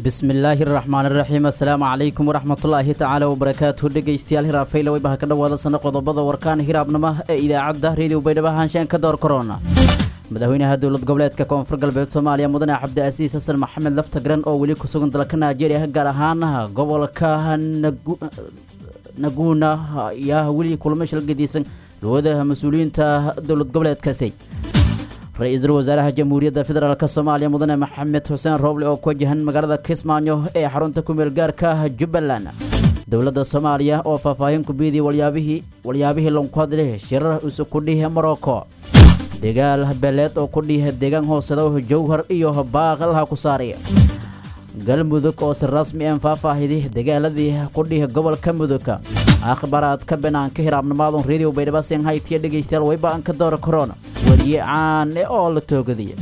bismillaahi raxmaan iraxiim assalaamu calaykum waraxmatullaahi tacaala wabarakaatuhu dhegaystayaal hiraabfayla waybaha ka dhowaada sana qodobada warkaan hiraabnimo ee idaacadda reediyo baydhabo haanshaan ka door korona madaxweynaha dowlad goboleedka koonfur galbeed soomaaliya mudane cabdiasiis xasan maxamed laftagran oo weli ku sugan dalka nigeria gaar ahaan gobolka naguuna ayaa weli kulamo shal gediisan dhawada mas-uuliyiinta dowlad goboleedkaasi ra-iisul wasaaraha jamhuuriyadda federaalk soomaaliya mudane maxamed xuseen rooble oo ku wajahan magaalada kismaayo ee xarunta kumeel gaarka jubbaland dowladda soomaaliya oo faahfaahin ku biidiyay walyaabihii walyaabihii lanku hadleh shirar isu kudhihi morocco dagaal beeleed oo ku dhiha deegaan hooseda jowhar iyo baaqalha ku saaraya galmudug oo si rasmi en faahfaahidi dagaaladii qudhiha gobolka mudug akhbaraadka banaanka hiraabnimaadun radio baydhaba senhaytiya dhegaystayaal wayba-an ka doora korona wariye caane oo la toogadiya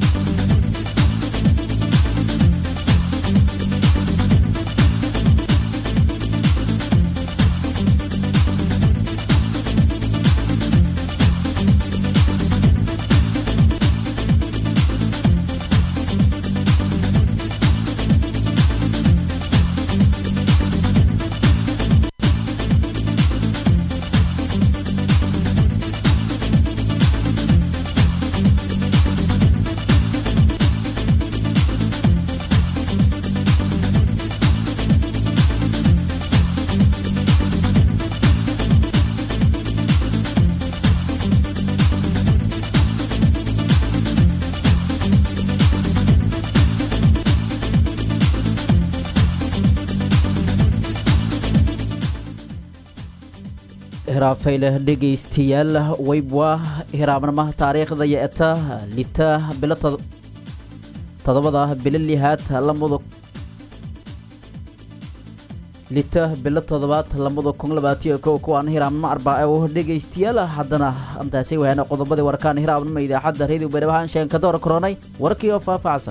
hiraabfayle dhegaystayaal waybwa hiraabnimo taariikhda yo-eta lita bilo todobada bilo lihaad lamada lita bilo toddobaad lamada kun labaatiyo kow kuwaan hiraabnimo arbaace oo dhegaystayaal haddana antaasay wahaana qodobadii warkaan hiraabnimo idaacadda reediyo baydhabahaan sheen ka door koronay warkii oo faahfaacsan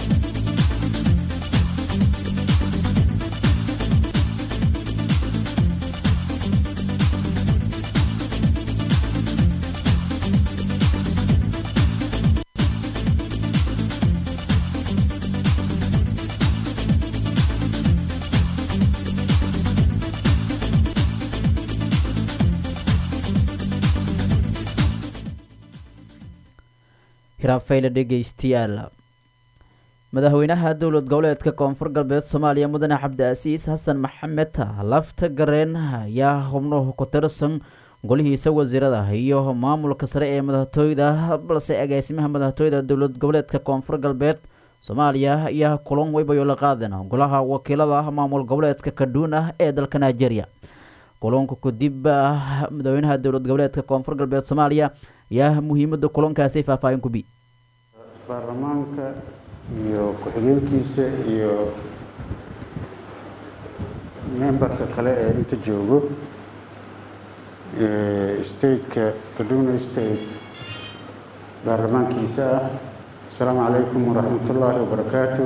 hiraabfayle dhegaystayaal madaxweynaha dowlad goboleedka koonfur galbeed soomaaliya mudane cabdiasiis xasan maxamed lafta gareen ayaa xubnuhu ku tirsan golihiisa wasiirada iyo maamulka sare ee madaxtooyda balse agaasimaha madaxtooyda dowlad goboleedka koonfur galbeed soomaaliya ayaa kulan weybayo la qaadeen golaha wakiilada maamul goboleedka kadhuuna ee dalka nigeria kulanka kadib madaxweynaha dowlad goboleedka koonfur galbeed soomaaliya ayaa muhiimada kulankaasi faahfaahin ku bi baarlamaanka iyo ku-xigeenkiisa iyo memberka kale ee inta joogo stateka kaduna state baarlamaankiisa ah asalaamu calaykum waraxmat ullaahi wabarakaatu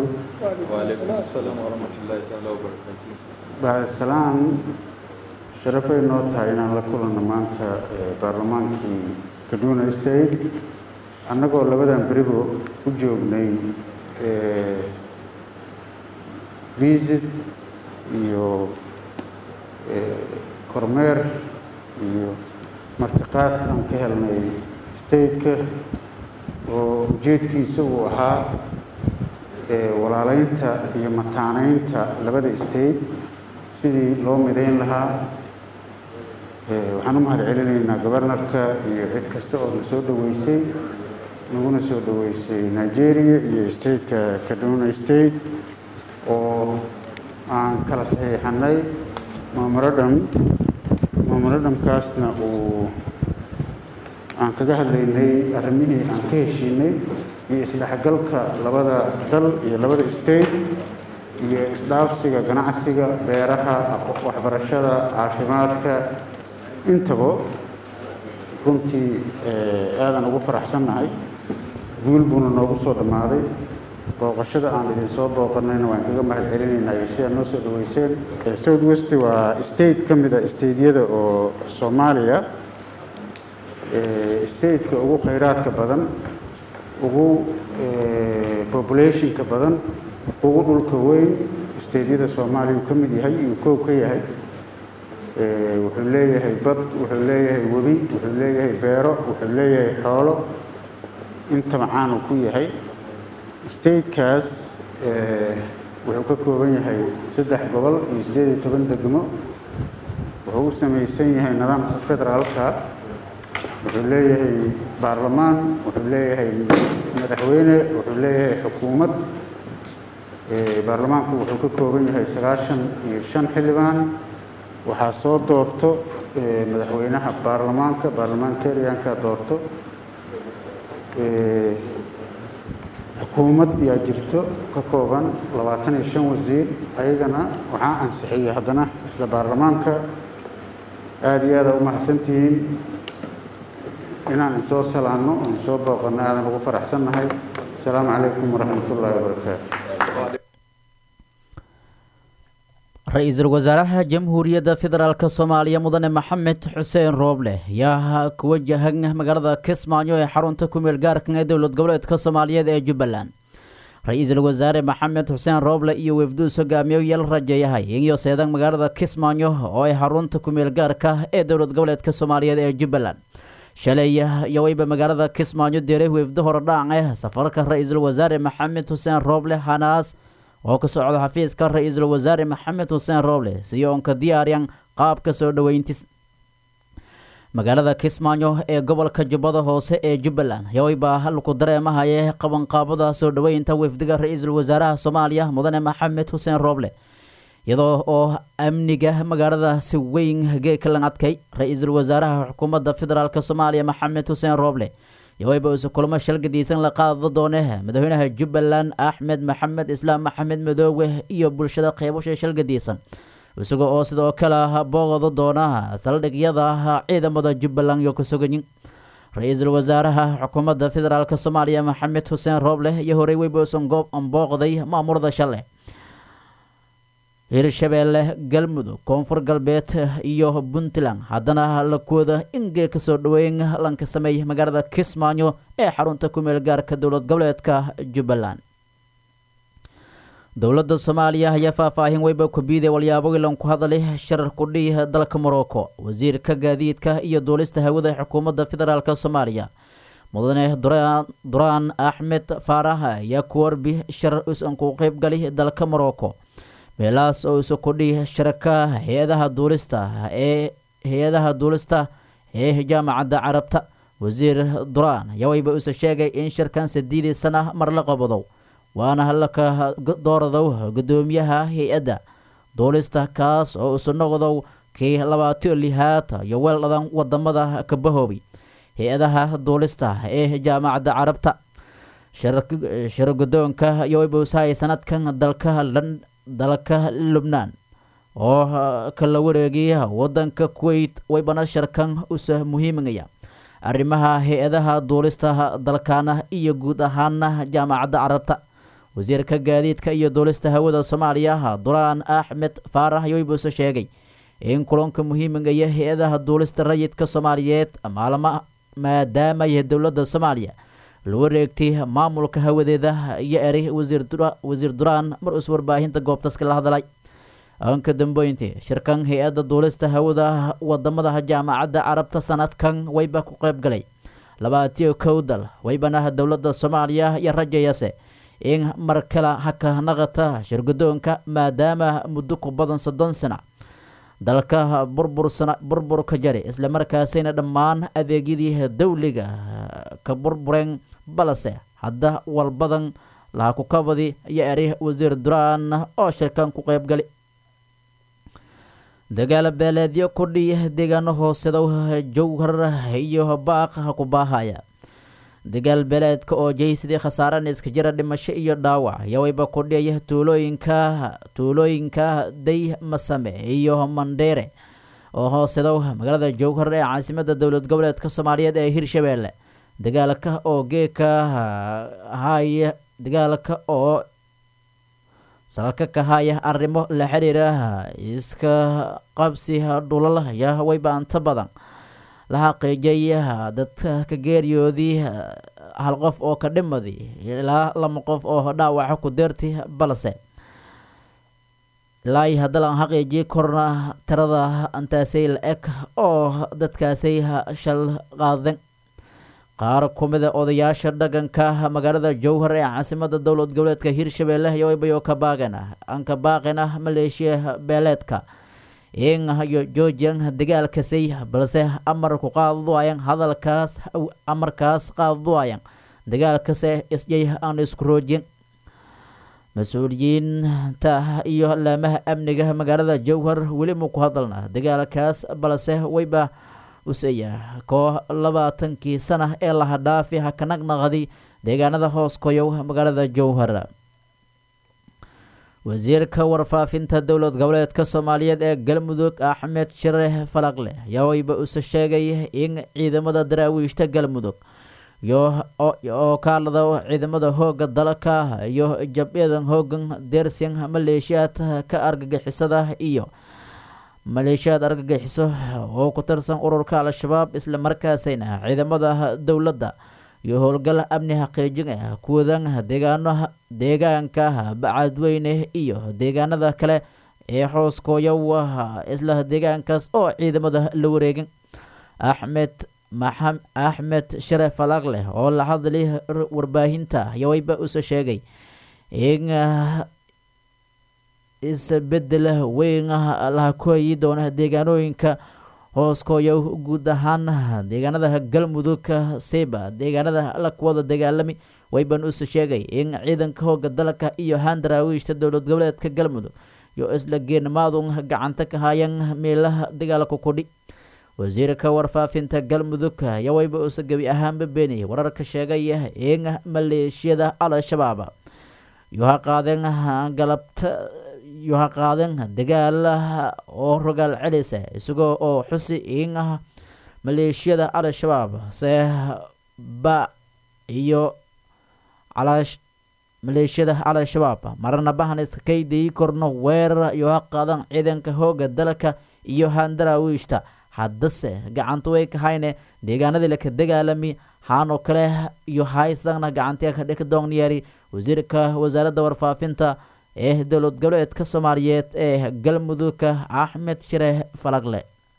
bacdasalaam sharafay noo tahay inaan la kulanno maanta baarlamaankii kaduna state annagoo labadan beribo u joognay visit iyo kormeer iyo martiqaad aan ka helnay stateka oo ujeedkiisa uu ahaa walaaleynta iyo mataaneynta labada state sidii loo midayn lahaa waxaan u mahad celinaynaa gobarnarka iyo cid kasta oo na soo dhoweysay naguna soo dhoweysay nigeria iyo stateka kaduna state oo aan kala saxiixanay mamoradham mamoradhamkaasna uu aan kaga hadlaynay arrimihii aan ka heshiinay iyo isdhexgalka labada dal iyo labada state iyo isdhaafsiga ganacsiga beeraha waxbarashada caafimaadka intaba runtii aadan ugu faraxsannahay guul buuna noogu soo dhammaaday booqashada aan idin soo booqanayna waan kaga mahad celinaynaa iyo sidaa noo soo dhaweyseen south west waa state ka mid a stateyada oo soomaaliya stateka ugu khayraadka badan ugu populationka badan ugu dhulka weyn isteedyada soomaaliya uu ka mid yahay iyuu koob ka yahay wuxuu leeyahay bad wuxuu leeyahay webi wuxuu leeyahay beero wuxuu leeyahay xoolo inta macaanuu ku yahay statekaas wuxuu ka kooban yahay saddex gobol iyo siddeed iyo toban degmo wuxuu u samaysan yahay nidaamka federaalka wuxuu leeyahay baarlamaan wuxuu leeyahay madaxweyne wuxuu leeyahay xukuumad baarlamaanku wuxuu ka kooban yahay sagaashan iyo shan xildhibaan waxaa soo doorto madaxweynaha baarlamaanka baarlamentarianka doorto xukuumad yaa jirto ka kooban labaatan iyo shan wasiir ayagana waxaa ansixiyay haddana isla baarlamaanka aada iyo aada u mahadsantihiin inaan insoo salaanno o insoo booqanno aadan ugu faraxsannahay asalaamu calaykum waraxmat ullaahi wabarakaatu ra-iisul wasaaraha jamhuuriyadda federaalk soomaaliya mudane maxamed xuseen rooble ayaa ku wajahan magaalada kismaayo ee xarunta kumeel gaarkan ee dowlad goboleedka soomaaliyeed ee jubbaland ra-iisul wasaare maxamed xuseen rooble iyo wefduus hogaamiye yal rajeeyahay iyo seedan magaalada kismaayo oo ay xarunta kumeel gaarka ee dowlad goboleedka soomaaliyeed ee jubbaland shalay yawayba magaalada kismaayo deeray wefdo horodhac eh safarka ra-iisul wasaare maxamed xuseen rooble hanaas oo ka socda xafiiska ra-iisul wasaare maxamed xuseen rooble siyo onka diyaaryan qaabka soo dhoweyntis magaalada kismaayo ee gobolka jubbada hoose ee jubbaland yawayba halku dareemahaye qabanqaabada soo dhoweynta wefdiga ra-iisul wasaaraha soomaaliya mudane maxamed xuseen rooble iyadoo oo amniga magaalada si weyn geekalan adkay ra-iisul wasaaraha xukuumadda federaalk soomaaliya maxamed xuseen rooble yawayba isu kulmo shalgadiisan la qaado doone madaxweynaha jubbaland axmed maxamed islaam maxamed madoowe iyo bulshada qeybasha shalgadiisan isaga oo sidoo kale booqdo doona saldhigyada ciidamada jubbaland iyo kasogayin ra-iisul wasaaraha xukuumadda federaalk soomaaliya maxamed xuseen rooble iyo horey weyba isan goob booqday maamurada shale hirshabeelle galmudug koonfur galbeed iyo puntland haddana lakooda ingee kasoo dhoweyn lanka sameeyay magaalada kismaayo ee xarunta kumeel gaarka dowlad goboleedka jubbaland dowladda soomaaliya ayaa faahfaahin weyba kubiiday walyaabo ilan ku hadalay sharar kudhii dalka morocco wasiirka gaadiidka iyo duulista hawada xukuumadda federaalk soomaaliya mudane duraan axmed faarax ayaa ku warbi shar is-an ku qeybgali dalka morocco meelahaas oo isu kudhii sharaka hay-adaha duulista ee hay-adaha duulista ee jaamacadda carabta wasiir duraan yawayba isa sheegay in shirkan sideedii sana mar la qabadow waana halaka dooradow guddoomiyaha hay-adda duulista kaas oo isu noqdow kii labaatiyo lihaad iyo weeldhadan wadamada kabahoobay hay-adaha duulista ee jaamacadda carabta shir guddoonka yawayba usahay sanadkan dalka dalka lubnaan oo kala wareegay wadanka kuwait waybana sharkan usa muhiimaya arrimaha hay-adaha duulista dalkaana iyo guud ahaana jaamacadda carabta wasiirka gaadiidka iyo duulista hawada soomaaliya duraan axmed faarax yoybuuse sheegay in kulanka muhiimigaya hay-adaha duulista rayidka soomaaliyeed maalma maadaama yahay dowladda soomaaliya la wareegtay maamulka hawadeeda iyo eray wasiir duraan mar us warbaahinta goobtaska la hadlay anka dambeyntii shirkan hay-adda duulista hawada wadamada jaamacadda carabta sanadkan wayba ku qeyb galay labaatiyo kow dal waybana dowladda soomaaliya iyo rajayase in mar kale haka naqata shirgudoonka maadaama muddo ku badan soddon sana dalka burbursana burburka jari islamarkaasina dhammaan adeegyadii dowliga ka burbureen balse hadda walbadan laha ku kabadi iyo eri wasiir duraan oo shirkan ku qeybgali dagaal beeleedyo kudhiya deegaano hoosedow jowhar iyo baaq ku baahaya dagaal beeleedka oo jaysidii khasaarana iska jira dhimasho iyo dhaawac yawayba kudhiyaya tuulooyinka tuulooyinka day masame iyo mandheere oo hoosedow magaalada jowhar ee caasimada dowlad goboleedka soomaaliyeed ee hirshabeelle dagaalka oo geeka haya dagaalka oo salka ka haya arrimo la xiriira iska qabsi dhulal ya wayba inta badan la xaqiijay dadka ka geeriyoodii hal qof oo ka dhimadi ilaa lama qof oo dhaawaca ku deerti balse ilaa haddalan xaqiijii korna tirada intaasay la eg oo dadkaasay shal qaaden qaar ku mida odayaasha dhaqanka magaalada jowhar ee caasimada dowlad goboleedka hirshabelle yobayoo ka baaqena aan ka baaqena maleeshiya beeleedka in iyo joojiyan dagaalkasay balse amar ku qaadduayan hadalkaas amarkaas qaadduayan dagaalkase isjay aan isku roojin mas-uuliyiinta iyo laamaha amniga magaalada jowhar weli ma ku hadalna dagaalkaas balse wayba useya koo labaatankii sana ee laha dhaafi ha ka naqnaqdi deegaanada hoos koyow magaalada jowhar wasiirka warfaafinta dowlad goboleedka soomaaliyeed ee galmudug axmed shire falaqle ayaa wayba use sheegay in ciidamada daraawiishta galmudug oo kaalada ciidamada hooga dalka iyo jabyadan hoogan deersin maleeshiyaad ka argagixisada iyo maleeshiyaad argagixiso oo ku tirsan ururka al-shabaab isla markaasayna ciidamada dowladda iyo howlgal amni xaqiijin ah kuwadan deegaano deegaanka bacadweyne iyo deegaanada kale ee xooskooyow isla deegaankaas oo ciidamada la wareegin axmed axmed sharef falaqleh oo la hadlay warbaahinta yawayba use sheegay in isbedel weyn laha kuhayi doona deegaanooyinka hooskooyo guud ahaan deegaanada galmudug siba deegaanada la kuwada dagaalami wayban use sheegay in ciidanka hooga dalka iyo handaraawiishta dowlad goboleedka galmudug iyo isla geenmaadun gacanta ka hayan meelaha dagaalka kudhi wasiirka warfaafinta galmudug ayaa wayba use gebi ahaanba beeniyay wararka sheegaya in maleeshiyada al-shabaab yoha qaadeen galabta yoha qaadeen dagaal oo rogaal celisa isagoo oo xusi in maleeshiyada al-shabaab se ba iyo calaash maleeshiyada al-shabaab marna bahan iska kaydayi korno weerar yoha qaadan ciidanka hooga dalka iyo handaraawiishta haddase gacanta way ka hayne deegaanadii laka dagaalami haanoo kale iyo haysagna gacantiya ka dhika doonyeeri wasiirka wasaaradda warfaafinta ee dowlad goboleedka soomaaliyeed ee galmudugka axmed shire falagle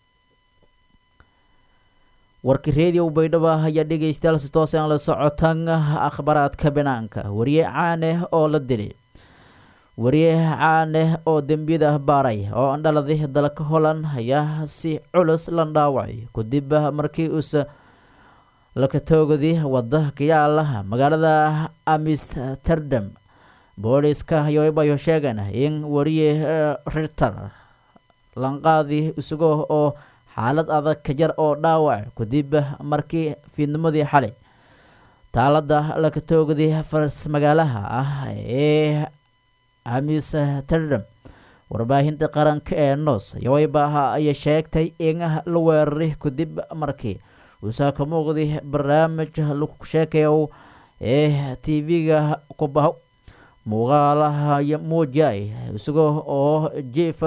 warki reediyo baydhabo ayaa dhegeystayaal si toos aan la socotan akhbaraadka banaanka wariye caaneh oo la dili wariye caaneh oo dembiyada baaray oo andhaladay dalka holland ayaa si culus la dhaawacay kadib markii uus lakatoogadi wada kayaala magaalada amsterdam booliska yobayo sheegan in wariye riter lanqaadi isagoo oo xaalad adag ka jar oo dhaawac kadib markii fiidnimadii xalay taalada lakatoogadi faras magaalaha ah ee amsterdam warbaahinta qaranka ee nos yawaybaha ayay sheegtay in la weeraray kadib markii uusaa ka muuqday barnaamij lagu sheekayo ee tv-ga kubaho muuqaalaha muujay isagoo oo jiifa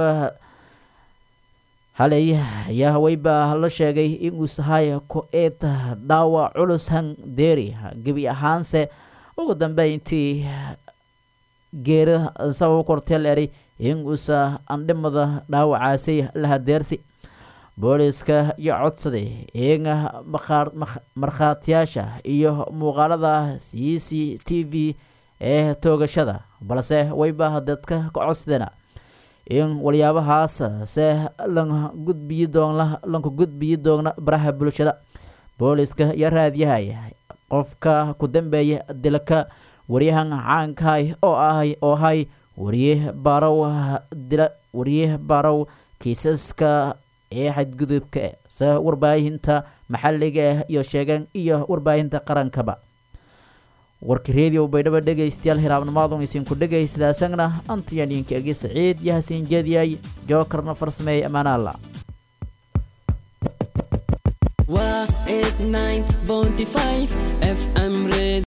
halay ayaa haweybaa la sheegay inuu sahay ko-eed dhaawac culus handeeri gebi ahaanse ugu dambeyntii geera sabab korteel eray in uusa andhimada dhaawacaasay la hadeersi booliska iyo codsaday in markhaatiyaasha iyo muuqaalada c c t v ee toogashada balse wayba dadka ka codsadana in waliyaabahaas se lan gudbiyi doona lanka gudbiyi doona baraha bulshada booliska iyo raadyahay qofka ku dambeeya dilka waryahan caankahay oo ahay oo ahay wariye barow dila wariye barow kiisaska ee xadgudubka se warbaahinta maxalliga ah iyo sheegan iyo warbaahinta qarankaba warki reediyo baydhabo dhegaystayaal hiraabnimaadun isinku dhegaysidaasagna antiyaniinka egi saciid iyo hasiin jeediyay jookarna farsameeyey amaanaalla waa 89.5 fm